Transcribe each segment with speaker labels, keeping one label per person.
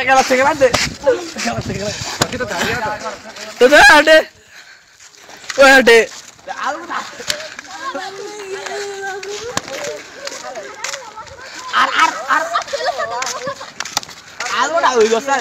Speaker 1: kala tagrade dadade wade Algo na uyo sa.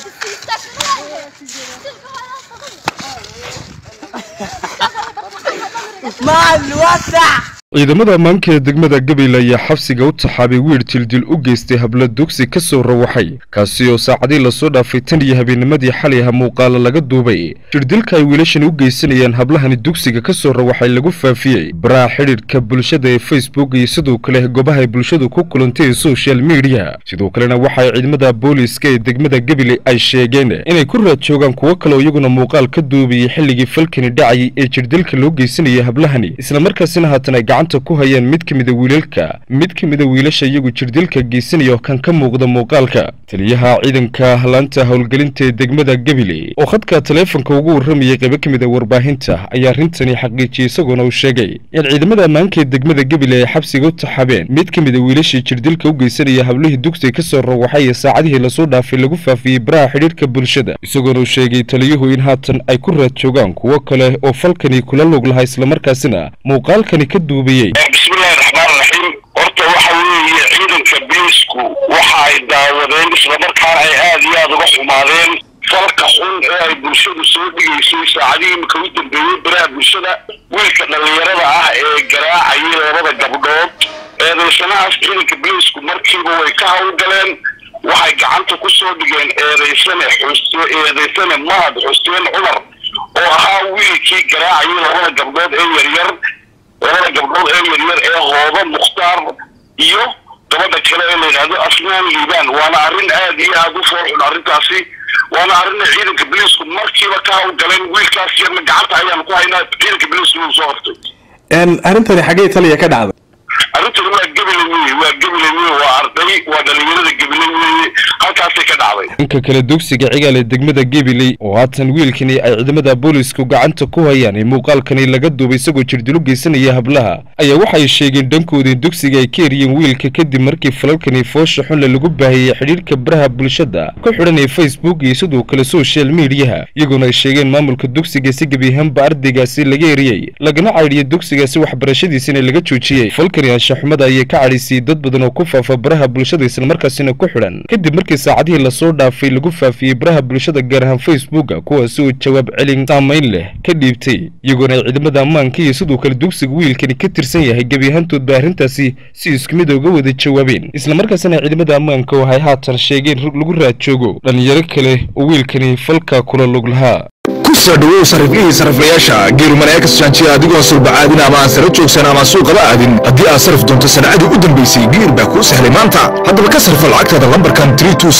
Speaker 1: Maluwasa.
Speaker 2: ciidamada ammaanka ee degmada gabiley ayaa xabsiga u taxaabay wiir tildil u geystay hablo dugsi ka soo rawaxay kaasi oo saacadii lasoo dhaafay tan iyo habeennimadii xalay aha muuqaalo laga duubay jirdilka ay wiilashani u geysanayaan hablahani dugsiga ka soo rawaxay lagu faafiyey baraha xidhiidhka bulshada ee facebook iyo sidoo kale goobaha ay bulshadu ku kulantay ee social media sidoo kalena waxa ay ciidamada booliiska ee degmada gabiley ay sheegeen inay ku raad joogaan kuwo kale oo iyaguna muuqaal ka duubayay xilligii falkani dhacayay ee jirdilka loo geysanayay hablahani islamarkaasina haatan ay gacanta ku hayaan mid ka mida wiilalka mid ka mida wiilasha iyagu jirdilka geysanaya oo kan ka muuqda muuqaalka taliyaha ciidanka laanta howlgelinta ee degmada gabiley oo khadka taleefonka ugu warramayay qaybo ka mida warbaahinta ayaa arrintani xaqiijiyey isagoona uu sheegay in ciidamada ammaanka ee degmada gabiley ay xabsiga u taxabeen mid ka mida wiilashii jirdilka u geysanaya hablihii dugsiga ka soo rawaxay ee saacadihii lasoo dhaafay lagu faafiyey baraha xidhiidhka bulshada isagoona uu sheegay taliyuhu in haatan ay ku raad joogaan kuwo kale oo falkani kula lug lahaa islamarkaasina muuqaalkani ka duubayey
Speaker 3: bismillahi raxmaan raxiim horta waxa weeye ciidanka biisku waxa ay daawadeen islamarkaana ay aad iyo aada uga xumaadeen falka xun ee ay bulshadu soo dhigaysay saacadihii imika u dambeeyey baraha bulshada wiilka dhallinyarada ah ee garaacayay labada gabdhood eedaysanahaas ciidanka biisku markiiba way ka hawlgaleen waxay gacanta ku soo dhigeen eedaysane xus eedaysane mahad xuseen cumar oo ahaa wiilkii garaacayay labada gabdhood ee yaryar labada gabdhood ee yaryar ee hooba mukhtaar iyo gabadha kale ee la yidhaahdo asnaan liibaan waana arrin aad iyo aada u foorxun arrintaasi waana arrin ciidanka biliisku markiiba ka hawlgaleen wiilkaas yarna gacanta ayaanu ku haynaa ciidanka biliisku wuu soo hortay
Speaker 4: arrintani xaggee taliya ka dhacday
Speaker 3: arrintani waa gebile weye waa gebile weye waa arday waa dhalinyarada gebile weye halkaasay ka dhacday
Speaker 2: dhanka kale dugsiga cigaal ee degmada gabiley oo haatan wiilkani ay ciidamada boolisku gacanta ku hayaan ee muuqaalkani laga duubay isagoo jirdil u geysanaya hablaha ayaa waxay sheegeen dhankooda in dugsiga ay ka eriyeen wiilka kadib markii falalkani foosha xunle lagu baahiyey xidhiidhka baraha bulshada ku xidhan ee facebook iyo sidoo kale social mediyaha iyagoona ay sheegeen maamulka dugsiga si gebi ahaanba ardaygaasi laga eriyey lagana caydhiyey dugsigaasi waxbarashadiisina laga joojiyey falkani anshaxumada ayay ka cadhaysiyey dad badan oo ku faafa baraha bulshada islamarkaasina ku xidhan kadib markii saacadihii lasoo dhaafay lagu faafiyey baraha bulshada gaar ahaan facebooka kuwaasi oo jawaab celin saamayn leh ka dhiibtay iyagoona ay ciidamada ammaanka iyo sidoo kale dugsiga wiilkani ka tirsan yahay gebi ahaantoodba arrintaasi si isku mid uga wada jawaabeen islamarkaasina ciidamada ammaanka waxay haatan sheegeen lagu raad joogo dhallinyaro kale oo wiilkani falka kula lug lahaa
Speaker 5: kusoo dhawow sariflihii sariflayaasha geeruman eekas jaanjiya adigoon sulbacaadin ama aan sara joogsan ama suuqaba aadin haddii aad sarif doonto sanacadii u dambaysay geer baa kuu sahlay maanta haddaba ka sarfa lacagtaada lambarkan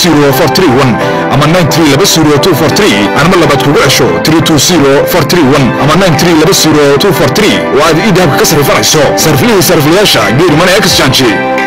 Speaker 5: ama anma labaad kugu cesho ama oo aad ii dahabka ka sarifanayso sariflihii sariflayaasha geeruman eekas jaanji